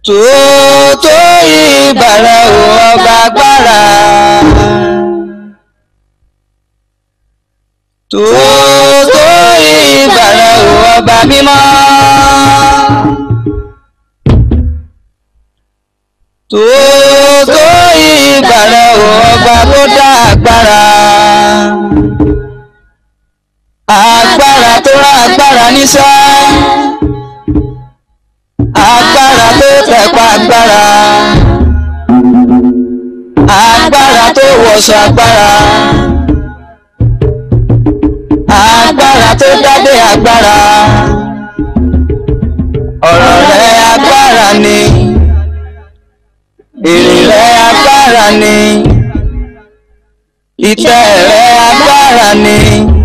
tòótọ́ ìbàrẹ̀ ò ọba agbára. tòótọ́ ìbàrẹ̀ ò ọba mímọ́. tòótọ́ ìbàrẹ̀ ò ọba tó dá agbára. agbára tó rán agbára níṣẹ́ agbára tó tẹ̀pa agbára agbára tó wọṣọ agbára agbára tó dádé agbára ọ̀rọ̀ rẹ̀ agbára ni èrè rẹ̀ agbára ni ìtẹ́ rẹ̀ agbára ni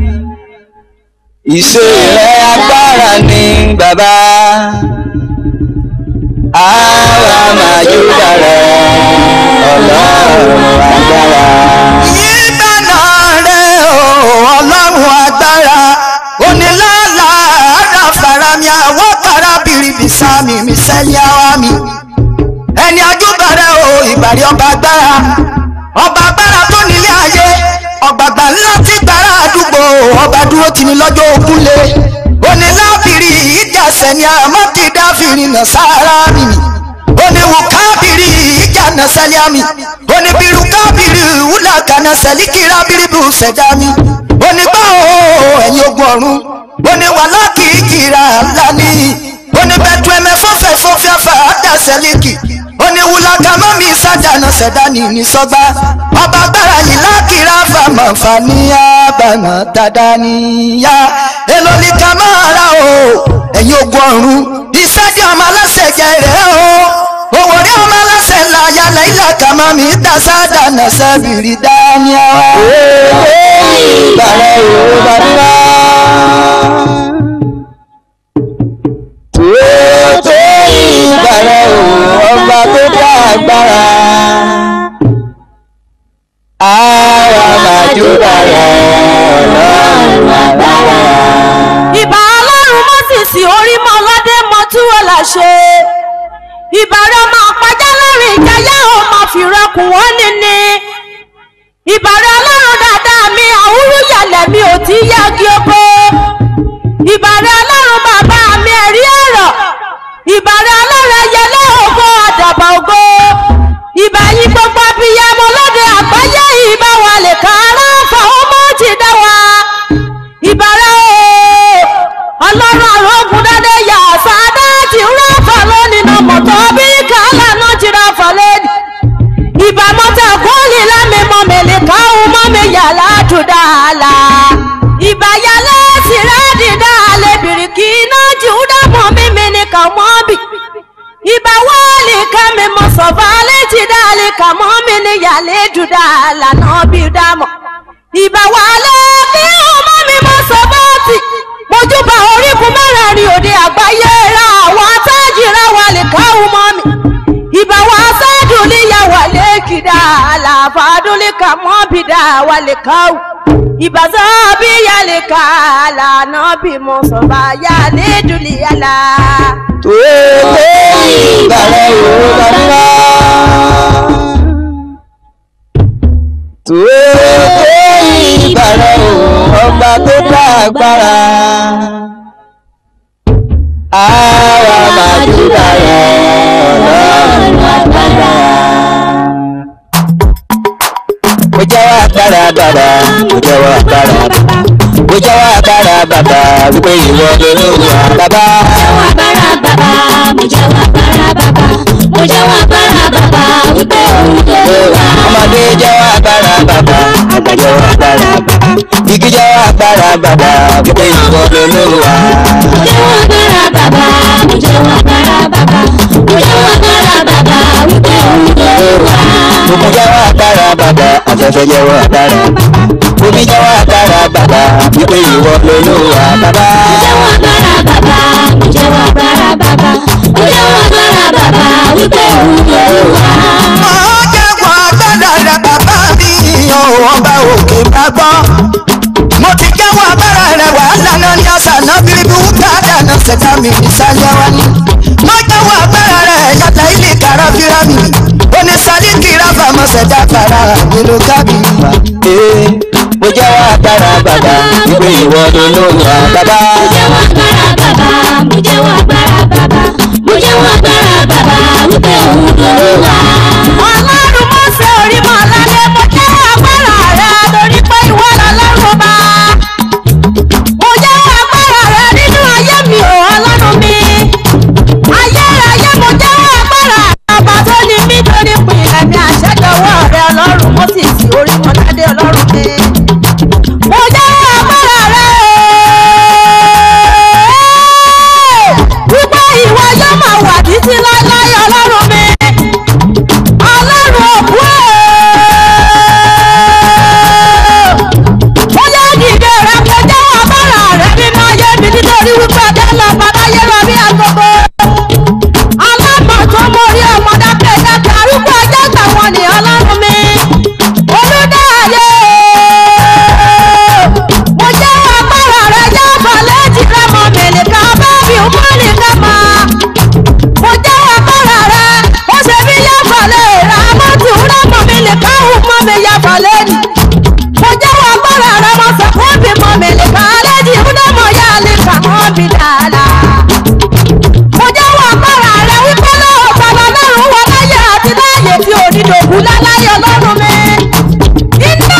ìṣe rẹ̀ agbára ni bàbá àwa máa júbà rẹ̀ ọlọ́run agbára. Ìgbàna rẹ̀ o, ọlọ́run agbára, onílàlà ara fara mi àwọ̀ kára bìrìbì sámi mi sẹ́yìn àwa mi. Ẹni ajúbà rẹ̀ o, ìbàrí ọba agbára, ọba agbára tó nílé ayé, ọ̀gbàgbà ńlá tí gbàrà àdúgbò, ọba dúró tì ní lọ́jọ́ ogun lé. Onílábìrì ìjà sẹ́ni àmọ́ ti dáfìrì nà sára mi ni oníwù kábìrì ìjànà sẹlẹ̀mí oníbìrù kábìrì wúlà kànà sẹ̀líkìrà bìrìbù sẹ̀dámi onígbà o ẹ̀yin ogun ọ̀run oníwàlá kìkìrà lání oníbẹ̀tù ẹ̀mẹ́ fọ́fẹ́ fọ́fẹ́ fàádà sẹ̀líkì oníwùlà kàmọ́mí sàdánà sẹ̀dání ní sọ́gbà ọba agbára yìí lákìrà fàmọ̀ fàníyà bàmọ̀ tàdáníyà èlò ní kàmáàrà o ẹ̀yin ogun ọ̀run ìṣẹ́jẹ́ ọmọ aláṣẹ jẹ rẹ̀ o owó rí ọmọ aláṣẹ ńlá yálẹ̀ ilẹ̀ kàmá mi dasada nàṣẹ bìrì dání ọ. ìbàrẹ̀ yorùbá mímọ́. tòótọ́ ìbàrẹ̀ ò ọba tó dá agbára. àwa máa júbà rẹ̀ ọlọ́run agbára. ìbà ọlọ́run mọ́sìsì orí mọ́ ọlọ́dẹ mọ́ túwọ́ làṣẹ ìbàrẹ̀ ọmọ àpájá lórí ìjayá ọmọ fìrẹ́kùn wọ́n níní ìbàrẹ̀ ọlọ́run dáadáa mi àwúrú yàlẹ̀ mi ò tí yági oko ìbàrẹ̀ ọlọ́run bàbá mi ẹ̀rí ọ̀rọ̀ ìbàrẹ̀ ọlọ́run ẹyẹlé ògo àdàbà ògo ìbà yín gbogbo abiyamọ lóde àgbáyé ìbá wa lè ká ara fàwọn mọ́ ti dá wa ìbàrẹ̀ o ọlọ́run àrògùn dáadé yà sáadá ti ń ráfà lónìí náà mọ̀tọ́ bí kàálà náà ti ráfà lẹ́nu ìbámọ́tà kọ́ọ̀lì lámìmọ́ mẹ́lẹ̀ káwọn mọ́ mi yà látúndà àlà ìbáyálẹ̀ tìrẹ́dì dáalẹ̀ bìrìkì iná jùdá mọ́ mímí ní kàmọ́ bì ìbá wọ́ọ̀lì kẹ́mi mọ́ sọ̀fà létí dáalẹ̀ kàmọ́ mi ní yàlẹ́ dùdà àlà náà bí dámọ̀ ìbá wàlẹ̀ kí ọmọ mi mọ́ sọ́bọ́ọ̀tì mojúbà orígun mẹ́rẹ̀ẹ̀rin òde àgbáyé ra àwọn atájìra wà lè káwọn mọ́ mi ìbá wa sádùnlíyà wà lè kìdá àlàfàdúnlíkà mọ́ bìdá wà lè káwọn ìbá sọ́bí yà lè ká àlànà bí mo sọ̀bà yà lè dùnlíyà la. tòótọ́ ìbàrẹ̀ yorùbá mímọ́. tòótọ́ ìbàrẹ̀ ò ọba tó dá agbára. àwa máa júbà rẹ̀ ọlọ́run agbára. mo jẹ́wọ́ agbára bàbá mo jẹ́wọ́ agbára bàbá mo jẹ́wọ́ agbára bàbá wípé ìwọ lolúwa bàbá. agbára bàbá mo jẹ́wọ́ agbára bàbá mo jẹ́wọ́ agbára bàbá wípé òun ló wà. ọmọdé jẹ́wọ́ agbára bàbá àgbà jẹ́wọ́ agbára bàbá igi jẹ́wọ́ agbára bàbá wípé ìwọ lolúwa. mo jẹ́wọ́ agbára bàbá mo jẹ́wọ́ agbára bàbá mo jẹ́wọ́ agbára bàbá wípé òun ló wà. Òkun jẹ́wọ́ agbára bàbá afẹ́fẹ́ jẹ́wọ́ agbára bàbá omi jẹ́wọ́ agbára bàbá wípé ìwọ lolúwa bàbá. mo jẹ́wọ́ agbára bàbá mo jẹ́wọ́ agbára bàbá mo jẹ́wọ́ agbára bàbá wípé òun ló wà. Ó jẹ́wọ́ agbára rẹ̀ bàbá mi o, ọba òkè bá gbọ́. Mo ti jẹ́wọ́ agbára rẹ̀ wàhálà náà ní àṣà náà bíríbí wúkà dáná ṣẹ̀dá mi ìsàlẹ̀ wa ni. Mo jẹ́wọ́ agbára rẹ̀ yàtọ̀ kíra mi oní sálíkì ráfà mọ́sẹ̀dá fara nínú kábìrì. Ee, mo jẹ́wọ́ agbára bàbá wípé ìwọ lolúwa bàbá. mo jẹ́wọ́ agbára bàbá mo jẹ́wọ́ agbára bàbá mo jẹ́wọ́ agbára bàbá wípé òun lolúwa. ọlọ́run mọ́ sí orí mọ́ lálẹ́ mo jẹ́ agbára rẹ torí pé ìwọ lọ́lọ́run ọba. mo jẹ́ agbára rẹ nínú ayé mi ò ọlọ́run mi. ayérayé mo jẹ́ agbára ọba tó ní mí tó ní pinlẹ̀ ní àṣẹjọwọ́ rẹ ọlọ́run mo sì sí orí mọ́ ládé ọlọ́run mi. mo jẹ́ agbára rẹ wípé ìwọ yóò máa wà títí láéláé ọlọ́run mi ọlọ́run òkú ó yá dìde rẹ kó jẹ́wọ́ agbára rẹ nínú ayé mi nítorí wípé ọjọ́ lọ bàbáyé lọ bí agogo alámọ̀ tó mórí ọmọ dákẹ́ dákẹ́ arúgbó ọjọ́ tàwọn ní ọlọ́run mi olùdáyé mo jẹ́wọ́ agbára rẹ jẹ́ fọlẹ́jì rẹ mọ̀ mẹ́lẹ̀ká bẹ́ẹ̀bì ń mọ́ nìkan mọ́ mo jẹ́ agbára rẹ ó ṣe bí yàfọ̀lẹ́ rà mọ́tò rẹ́mọ̀ mi lè káhùn mọ́ mi yàfọ̀lẹ́ ni mo jẹ́ agbára rẹ mo sọ fún bí mọ́ mi lè ká lẹ́jì ìhúnẹ́mọ̀ yá lè kà mọ́ mi dáadáa mo jẹ́ agbára rẹ wípé lọ́wọ́ bàbá lọ́rùn wọ láyé àti láyé tí onídògún láláyé ọlọ́run mi iná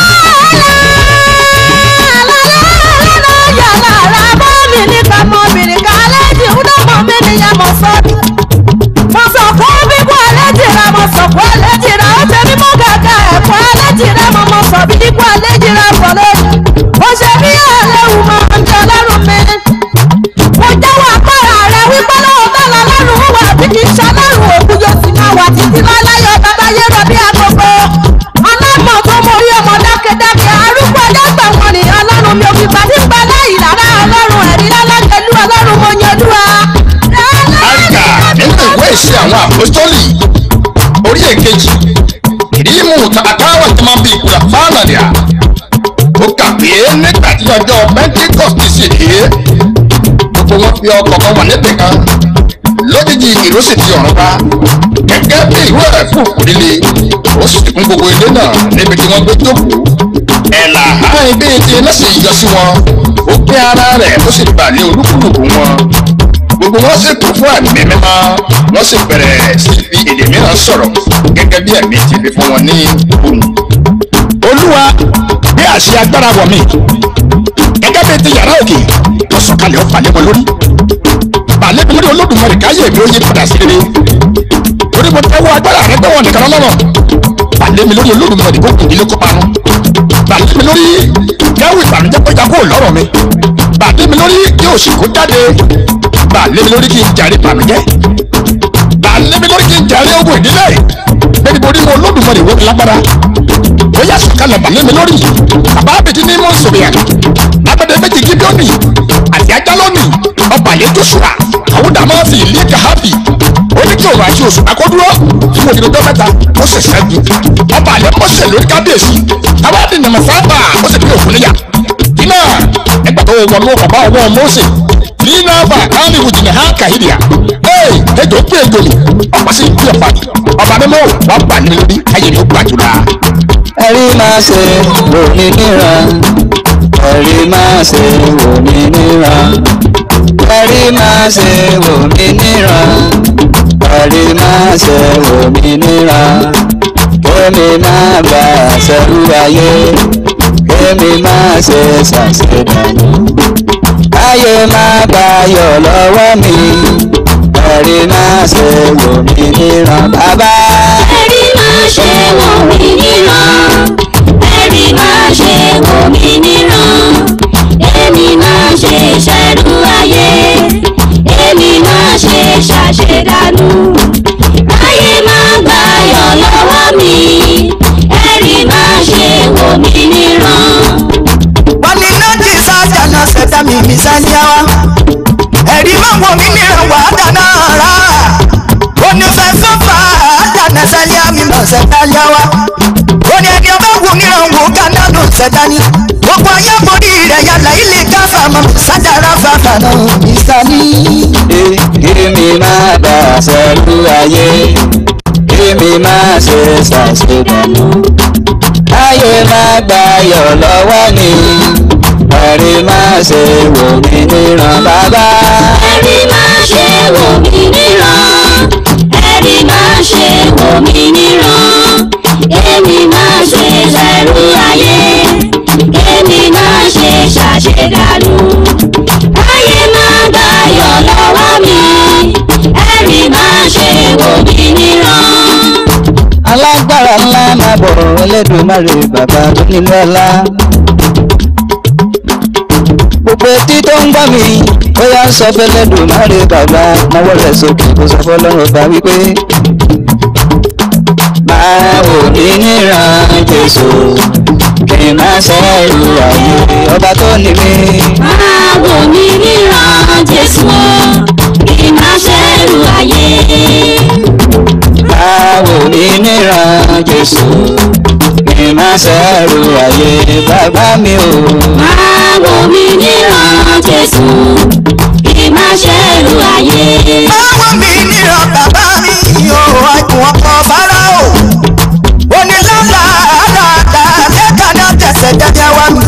yàrá bọ́ mi ní ká mọ́ mi ní ká lẹ́jì ìhúnẹ́mọ̀ mi ní yẹn mọ́ sọ́ọ̀tì mo sọ fún bíbú ẹlẹ́jìrà mo sọ fún ẹlẹ́jìrà ó ṣe mímú gàgà ẹ̀fọ́ ẹlẹ́jìrà mo mọ sọ bí bíbú ẹlẹ́jìrà fọlẹ́ mo ṣe bí ẹlẹ́wù mọ ọjọ́ ọlọ́run mi mo jẹ́wọ́ agbára rẹ wípé lọ́wọ́ bẹ́ẹ̀ lọ́rùn wà bí kì í ṣọlọ́run òkú yóò sì máa wà títí láláyọ̀ babayé rẹ̀ bí agogo alámọ̀ tó mọ orí ọmọ dákẹ́dákẹ́ arúgbó ẹlẹ́gbà wọn ni ọlọ́run mi ò fi gbà tí ń bẹ láyìí rárá ọlọ́run ẹ̀rí lálẹ́gẹ̀lú ọlọ́run mo yan olúwa. àríkà nínú ìwé ìṣe àwọn àpòstólì orí èkejì ìdímù tàbátáwà tí máa ń bí ìkúra fáànàdìà ó kà pé nígbà tí ọjọ́ pentecost sì dé gbogbo wọn fi ọkọ̀ kan wà níbì kan lójijì ìró sì ti ọ̀run bá gẹ́gẹ́ bí ìró ẹ̀ fún òkúdílé ó sì ti kún gbogbo ilé náà níbi tí wọ́n gbé jókòó ẹ̀là àárín bí ti iná sì yọ sí wọn ó gbé ara rẹ̀ ó sì bà lé olúkúlùkù wọn gbogbo wọn sì kún fún ẹ̀mí mímọ́ wọ́n sì bẹ̀rẹ̀ sí fi èdè mìíràn sọ̀rọ̀ gẹ́gẹ́ bí ẹ̀mí ti fi fún wọn ní ohùn. olúwa bí àṣẹ agbára wọ̀ mí gẹ́gẹ́ bí ti yàrá òkè wọ́n sọ̀kalẹ̀ ó falẹ̀ wọn lórí balẹ̀ mi lórí olódùmarè káyé mi ó yí padà sí rere torí mo tẹ́wọ́ agbára rẹ gbẹ́wọ̀n nìkan lọ́rọ̀ balẹ̀ mi lórí olódùmarè kó kùn ilé kó parun balẹ̀ mi lórí yàwó ìbànújẹ́ pẹ́jà kó lọ́rọ̀ mi balẹ̀ mi lórí yóò sì kó jáde balẹ̀ mi lórí kí n jàre ìbànújẹ́ balẹ̀ mi lórí kí n jàre ogun ìdílé bẹ́ẹ̀ni mo rí mo olódùmarè wọ́n mi lágbára ó yà sọ̀kalẹ̀ balẹ̀ mi lórí bàbá abidjan ní mọ̀ sọ̀rọ̀ abẹ́dẹ́ méjì gíbíọ́nì àti ajálọ́nì ọba yẹn joshua àwọn dàmọ́ fi ilé kahabi ó ní kí òun àti oṣù akọ́dúró fún òdìdó tó mẹ́ta ó sì ṣẹ́gun ọba àlẹ́ mọ́sẹ̀ lórí kábíyèsí táwọn àti nàmọ̀ sábà ó sì bí òkú níyà iná ẹgbà tó wọnú ọba ọwọ́ mọ́sẹ̀ nínú ọba káàmì ìwòjì ní hàn kàhídìá ee ejò pé ejò ni ọ̀pọ̀ sí bí ọ̀pá ọba mímọ́ wà bà ní lórí ayé ni ó gbàjúra. ẹ̀rí máa ṣe wò mí níran ẹ̀rí máa ṣe wò mí níran ẹ̀rí máa ṣe wò mí níran ẹ̀rí máa ṣe wò mí níran kémi máa bá ṣẹ̀rú ayé kémi máa ṣe ṣàṣedànù ayé máa bá yọ̀ lọ́wọ́ mi ẹ̀rí máa ṣe wò mí níran bàbá. ẹ̀rí máa ṣe wò mí níran ẹ̀rí máa ṣe wò mí níran èmi máa ṣe ṣẹ́rú ayé èmi máa ṣe ṣàṣedànù ayé máa gbàyọ̀ lọ́wọ́ mi ẹ̀rí máa ṣe wò mí níran. wani nati sájà náà ṣẹ̀dá mi mi sáníyàwá ẹ̀rí máa wọ̀ mí mìíràn wà á dáná rà onífẹ́ sọ́fà á dáná sáníyà mi mọ̀ ṣẹ̀dá yàwá oní ẹni ọba wù mìíràn wò kánà ló ṣẹ̀dá ni gbogbo ayé borí rẹ̀ yàrá ilé káfà mọ̀ sájàrá fàfà náà mi sáni. kémi máa bá ṣẹ̀rú ayé má ṣe ṣàṣedànù káyé má gbàyọ̀ lọ́wọ́ mi ẹ̀rí má ṣe wò mí níran bàbá. ẹ̀rí máa ṣe wò mí níran ẹ̀rí máa ṣe wò mí níran èmi máa ṣe lẹ́rú ayé èmi máa ṣe ṣàṣedànù ayé máa gbàyọ̀ lọ́wọ́ mi ẹ̀rí máa ṣe wò mí níran. alágbára ńlá máa bọ̀ Ẹlẹ́dùmarè bàbá tó nínú ọlá. gbogbo etí tó ń gbọ́ mi ó yá ń sọ f'Ẹlẹ́dùmarè bàbá náwó rẹ̀ sókè kó sọ fọlọ́run ọba wípé. máa wò mí níran Jésù kí n má ṣẹ́rù ayé ọba tó ní mi. máa wò mí níran Jésù kí n má ṣẹ̀rù ayé. máa wò mí níran Jésù kí n má ṣẹ́rù ayé bàbá mi o. máa wò mí níran Jésù kí n má ṣẹ̀rù ayé. Báwo mi níran bàbá mi yóò àìkún ọkọ̀ bára o? Onílàlà àràdà lẹ́ka náà tẹ̀sẹ̀ jáde wá mi.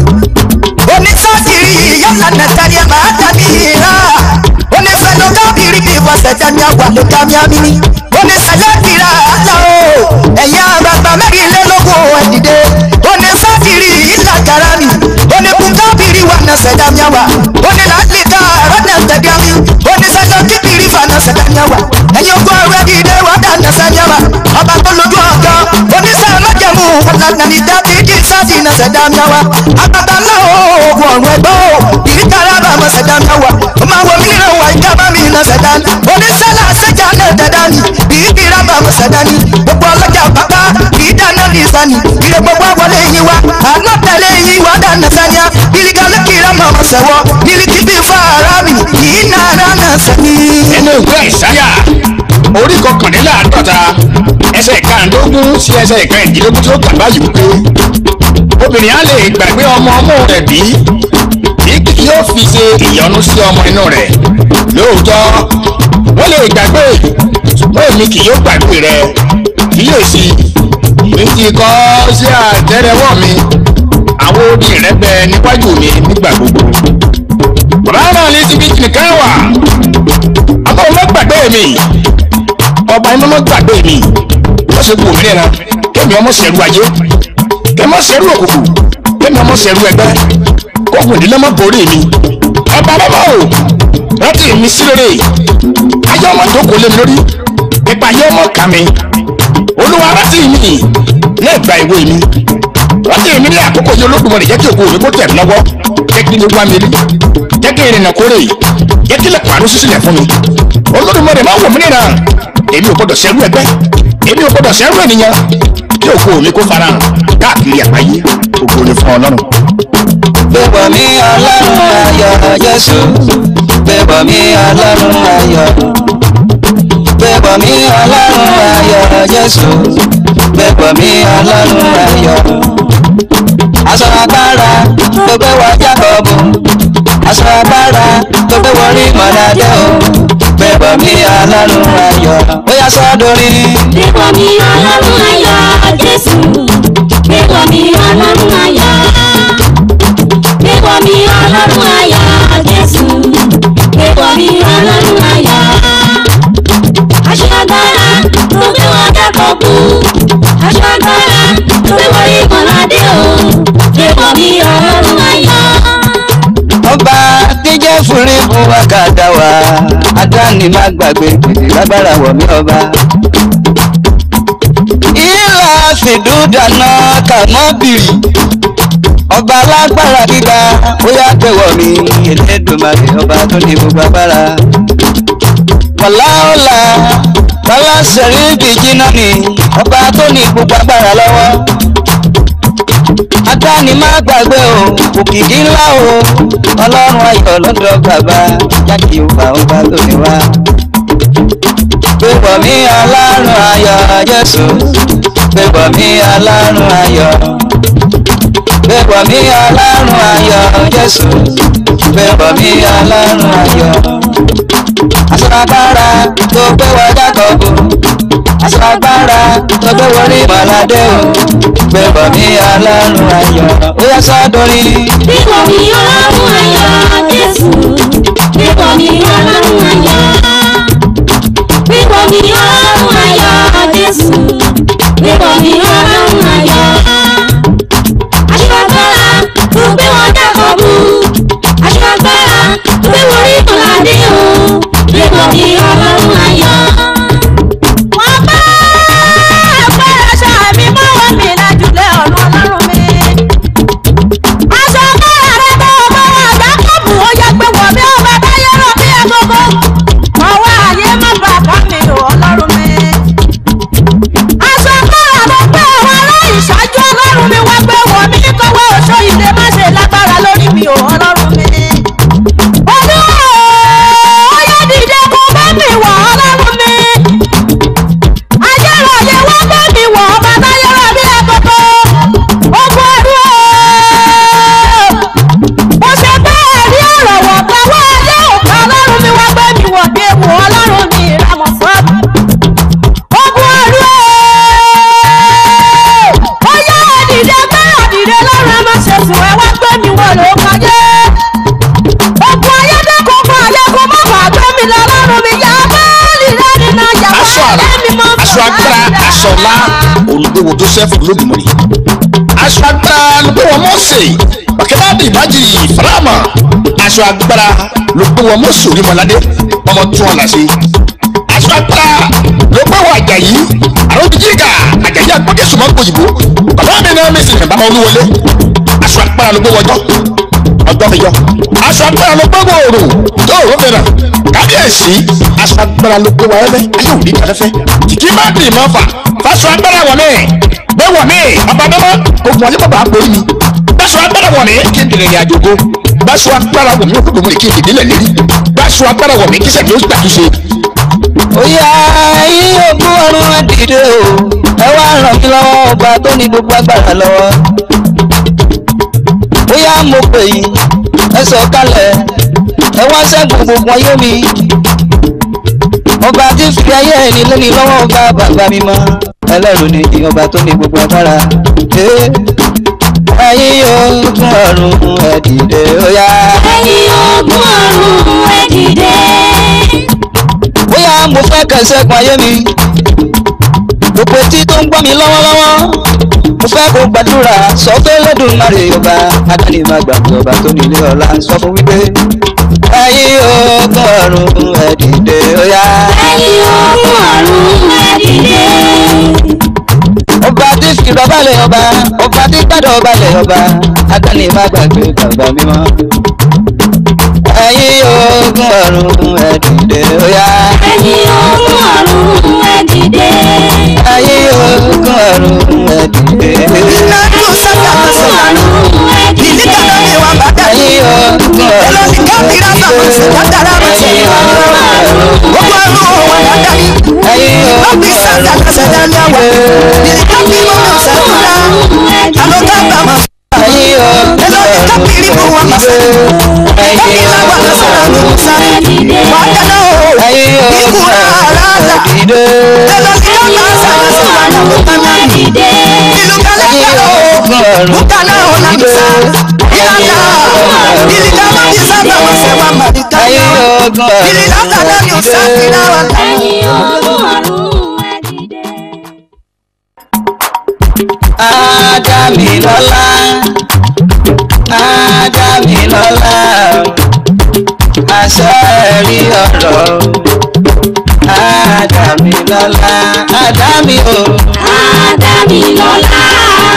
Onísàkiri yálà nàtàrí ẹ̀ máa dàbí ìhà. Onífẹ̀lú kábìrì bí wọ́sẹ̀ dání àwà ló dá mi àmì ni. Onísẹ̀lẹ̀ kìrà àlà o. Ẹ̀yin àgbàgbà mẹ́rìnlélógún ẹ̀ dìde. Onísàkiri ìlà kàrà mi. Oníkun kábìrì wà nàṣẹ̀ dá mi àwà. Onílàlíkà rọ́nà tẹ̀dá mi. Onísẹ̀lẹ̀ kíbìrì fà nàṣẹ̀ dá mi àwà. Ẹ̀yin ogun ọ̀rẹ́ dìde wà dá nàṣẹ̀ dá mi àwà. Ọba tó lójú ọ̀gá. Oníṣẹ́ májẹ̀mú ọ̀làdà ní dábìdì sáàdì nàṣẹ̀ dá mi àwà. Àgbàgbà ńlá o, ogun ọ̀run ẹgbẹ́ o. Ìríkàrà bá nàṣẹ̀ dá mi àwà. Ó máa wọ mí ràn wá ìjábá mi nàṣẹ̀ dá mi. Oníṣẹ́lá ṣẹ́jà náà tẹ̀dá mi. Ìríkìrà bá nàṣẹ̀ dá mi. Gbogbo ọlọ́jà bàbá ìdáná ní ìsàní. Ìrè gbogbo àwọlé yín wá. Àná tẹ̀lé yín wá dá nàṣẹ́niá. Ìrìkà lẹ́kìrà máa mọ̀ sẹ̀wọ́. Ìrìkì bí fàárà mi. Ìnára nàṣẹ́ mi. nínú ìwé ìsáyà orí kọkànléláàádọ́ta ẹsẹ̀ ìkarùndógún sí ẹsẹ̀ ìkẹrìndínlógún tó kà báyìí wípé obìnrin á lè gbàgbé ọmọ ọmọ rẹ̀ bí bí kì yóò fi ṣe ìyọnu sí ọmọ inú rẹ̀ lóòótọ́ wọ́n lè gbàgbé ṣùgbọ́n èmi kì yóò gbàgbé rẹ̀ kíyèsí mi ti kọ sí àtẹ́lẹwọ́ mi àwọn odi rẹ̀ bẹ níwájú mi nígbà gbogbo bàbá náà lè ti bí nìkan wà àmọ́ ọmọ gbàgbé mi ọba iná mọ́ gbàgbé mi wọ́n ṣe kú òmìnira kémi ọmọ ṣẹ̀rú ayé kémi ọmọ ṣẹ̀rú òkùnkùn kémi ọmọ ṣẹ̀rú ẹgbẹ́ kókùn ìdílé mọ́ borí mi ọba bàbá o rántí mi sí lórí ayé ọmọ jókòó lé mi lórí ipa ayé ọmọ kà mí olúwa rántí mi ní ìgbà ìwé mi rántí mi ní àkókò yìí olódùmarè jẹ́ kí òkú mi kó tẹ̀ mí lọ́wọ́ jẹ́ kí ní wá mi rí jẹ́ kí ìrìnà kórè jẹ́ kí lè pàrọ̀ sísílẹ̀ fún mi olódùmarè máa wò mí nìyà èmi ò gbọdọ̀ sẹ́rú ẹgbẹ́ èmi ò gbọdọ̀ sẹ́rú ènìyàn kí òkú mi kó fara hàn káàkiri àgbáyé ògo ni fún ọlọ́run. Bẹ̀bọ̀ mi ọlọ́run ayọ̀ Jésù. Bẹ̀bọ̀ mi ọlọ́run ayọ̀. Bẹ̀bọ̀ mi ọlọ́run ayọ̀ Jésù. Bẹ̀bọ̀ mi ọlọ́run ayọ̀. Aṣọ agbára tó gbé wọ Jákọ́bù. Aṣọ agbára tó gbé wọ rí Mọ̀ládé o. Bẹ̀bọ̀ mi ọlọ́run ayọ̀. Ó yá sọ́dọ̀rí. Bíbọ̀ mi ọlọ́run ayọ̀ Jésù. Bíbọ̀ mi ọlọ́run ayọ̀. Bíbọ̀ mi ọlọ́run ayọ̀ Jésù. Bíbọ̀ mi ọlọ́run ayọ̀. Aṣọ agbára tó gbé wọn kẹ́kọ̀ọ́ kú. Aṣọ agbára tó gbé wọn rí Mọ̀ládé o. Bíbọ̀ mi ọlọ́run ayọ̀. ọba tíjẹ́ fúnrí fún wákàtà wa adáni má gbàgbé gbèsè lágbára wọ̀ mí ọba. ìlà fìdúdànà kàmọ́bìrì ọba alágbára gíga ó yá tẹ̀wọ̀ mi Elédùmarè ọba tó ní gbogbo agbára. wàláọ̀là bàbá sẹ̀ríkì jìnnà ni ọba tó ní gbogbo agbára lọ́wọ́ adáni má gbàgbé o òkìkí ńlá o ọlọ́run ayọ̀ lọ́dọ̀ bàbá jáde òbá ọba lónìí wá. pépọ̀ mi ọlọ́run ayọ̀ jésù pépọ̀ mi ọlọ́run ayọ̀ pépọ̀ mi ọlọ́run ayọ̀ jésù pépọ̀ mi ọlọ́run ayọ̀ aṣọ agbára tó gbé wọ jákọ́bù aṣọ agbára tó gbé wọlé màládé o gbé bọ̀ mí ọlọ́run ayọ̀ ó yá sọ́dọ̀rí. Bíbọ mi ọlọ́run ayọ̀ Jésù. Bíbọ mi ọlọ́run ayọ̀. Bíbọ mi ọlọ́run ayọ̀ Jésù. Bíbọ mi ọlọ́run ayọ̀. Aṣọ agbára tó gbé wọn dákọ̀ mú. Aṣọ agbára tó gbé wọn rí mọ̀ládé o. Bíbọ mi ọlọ́run ayọ̀. wọ́n bá ẹgbẹ́ aṣọ mi mọ́wọ́ mi lájúlẹ̀ ọ̀nà ọlọ́run mi. aṣọ agbára rẹ bá ọmọ àgbà kọ́ọ̀bù ó yẹ pé wọ̀ bí ọba táyé rọ̀ bí agogo. ọwọ́ ayé má bà ká mi ò ọlọ́run mi. aṣọ agbára ló gbé àwọn aláìṣáájú ọlọ́run mi wá gbé wọ̀ mí kọ́wọ́ oṣó ìdè má ṣe lágbára lórí mi ò ọlọ́run mi. olúwa ó yẹ dìde kó bá mi wọ̀ ọlọ́run mi ayérayé wá bá mi wọ̀ ọba táyérà bí ẹ̀kọ́kọ́ ogun ẹ̀rú o mo ṣe bẹ́ẹ̀ rí ọ̀rọ̀ wọ̀ pẹ̀wọ́ ayé òkà ọlọ́run mi wá bá mi wọ̀ bí ewu ọlọ́run mi ìramọ̀ fún ogun ẹ̀rú o ó yá òdìdẹ bá òdìdẹ lọ́rùn ẹ má ṣe sùn ẹ wá gbé mi wọ̀ ló kọjá ogun ayédèkùn fún ayékùn má bàa gbé mi lọ lọ́rùn mi yá bẹ́ẹ̀lì lẹ́ni náà yà wá aṣọ àrà ẹ̀mí mọ́ aṣọ agbára aṣọ ọlá olùgbéwò joseph olódùmọ̀rì aṣọ agbára ló gbé wọn mọ́ọ̀sẹ̀ bàkẹ́bàdì ìmájì fàlámà aṣọ agbára ló gbé wọn mọ́ọ̀sẹ̀ orímọ̀ládé ọmọ tún ọ̀là ṣe aṣọ agbára ló gbé wọn àjàyí àròbíjìgà àjàyí agbọ́dẹ̀sùn máa ń gbòyìnbó bàbá mi náà mi sì rìn bàbá olúwọlé aṣọ agbára ló gbé wọn jọ ọjọ́ mi yọ. aṣọ agbára ló gbé wòrò tó òró mìíràn kábíyèsí aṣọ agbára ló gbé wa ẹlẹ́ ayé òní kàlẹ́fẹ́. kìkì má dì mọ́ fà fàṣọ agbára wọ̀ mí gbé wọ̀ mí ọba bẹ́mọ́ ogun ọ̀lẹ́ bàbá àpò mi. gbàṣọ agbára wọ̀ mí kí n dìrẹ̀ ìrìn àjò go gbàṣọ agbára wọ̀ mí ó gbogbo mi kí n dìde lẹ̀ lérí gbàṣọ agbára wọ̀ mí kí sẹ́ni ó gbàtúnṣe. ó yá yí ogún ọ̀run ẹ dìde o ẹ wá ràn mí lọ́wọ́ ọba tó ní gbogbo agbára lọ́wọ́. ó yá mo pè yín ẹ sọ kalẹ̀ ẹ wá ṣẹ́gun gbogbo ayé mi. ọba tí ń fi ayé ẹni lónìí lọ́wọ́ ọba bàbá mi mọ́ ẹlẹ́rù ni ọba tó ní gbogbo agbára. Eh, ayé ogún ọ̀run ẹ dìde ó yá. Ẹ̀yin ogun ọ̀run ẹ dìde. bóyá mo fẹ́ kẹsẹ́gun ayé mi gbogbo etí tó ń gbọ́ mi lọ́wọ́lọ́wọ́ mo fẹ́ kó gbàdúrà sọ pé lẹ́dùnmarè ọba adáni máa gbàgbé ọba tó nílé ọ̀la sọ fún wípé ẹ̀yin ogun ọ̀run ẹ dìde ó yá Ẹ̀yin ogun ọ̀run ẹ dìde. ọba tí fi bàbá lẹ̀ ọba ọba tí gbàdọ̀ ọba lẹ̀ ọba adáni máa gbàgbé bàbá mímọ́ ẹ̀yin ogun ọ̀run ẹ dìde ó yá Ẹ̀yin ogun ọ̀run ẹ dìde. ẹ̀yin ogun ọ̀run ẹ dìde. Nínú sábà sọ̀rọ̀ Ọ̀run ẹ ìdí dìde. kan náà ni wọ́n bá dá yìí. ẹ̀yin ogun Ẹlọ́ ní kábírà sọ̀rọ̀ sí dáadáa bá ṣe ẹ̀yin yọ. ogun ọ̀run. Gbogbo ọdún wọn wà dáadáa yìí. ẹ̀yin Lọ́bí sábà kẹsẹ̀ dání àwọ̀. Ìdí kábírà wọn sẹ́kúrà. Àlọ́ kábà mọ̀. ẹ̀yin ogun Ẹlọ́ ní kábírì bù wọn mọ̀ sẹ́kúrà. ẹ̀yin Kábírà wà lọ́sọ̀rọ̀ ní Musa. Wà á dáná o. ẹ̀yin Ikú ogun rà rádà. dìde Ẹlọ́ ní kábà sọ̀rọ̀ sí wàhálà ló tán náà. Dìde. Ìlú kálẹ̀ ẹ̀yin kálẹ̀ o. ogun ọ̀run Bukana ona misa. Ilana. Ilikama bisaba wase wa marikana. ẹ̀yin ogun ọ̀run Ililata lani usafira wa. Ẹ̀yin ogun ọ̀run ẹ dìde. Adámilọ́lá Adámilọ́lá àṣẹ rí ọ̀rọ̀ Adámilọ́lá Adámi o Adámilọ́lá.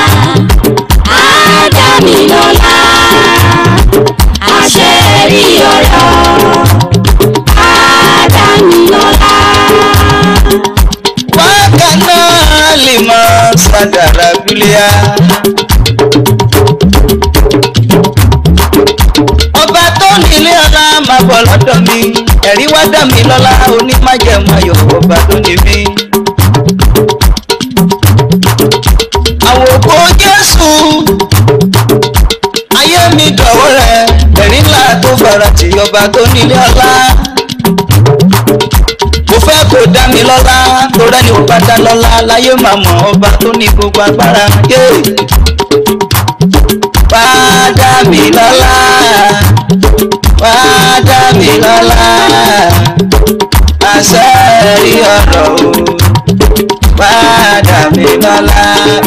Adámilọ́lá. Àṣẹ rí ọ̀rọ̀. Adámilọ́lá. wákàná lè mọ sàdàrà bílíà. ọba tó nílé ọlá máa bọ̀ lọ́dọ̀ mi ẹ̀rí wá dá mi lọ́lá onímájẹ̀mú ayọ̀ ọba tó ní mí. àwòkọ́ jésù ayé mi dọ̀wọ́ rẹ̀ ẹ̀rí ńlá tó fara tì ọba tó nílé ọlá mo fẹ́ kó dá mi lọ́lá kó torí ẹni ò bá dá lọ́lá láyé máa mọ̀ ọba tó ní gbogbo agbára yé wá dá mi lọ́lá wá dá mi lọ́lá àṣẹ rí ọ̀rọ̀ o wá dá mi lọ́lá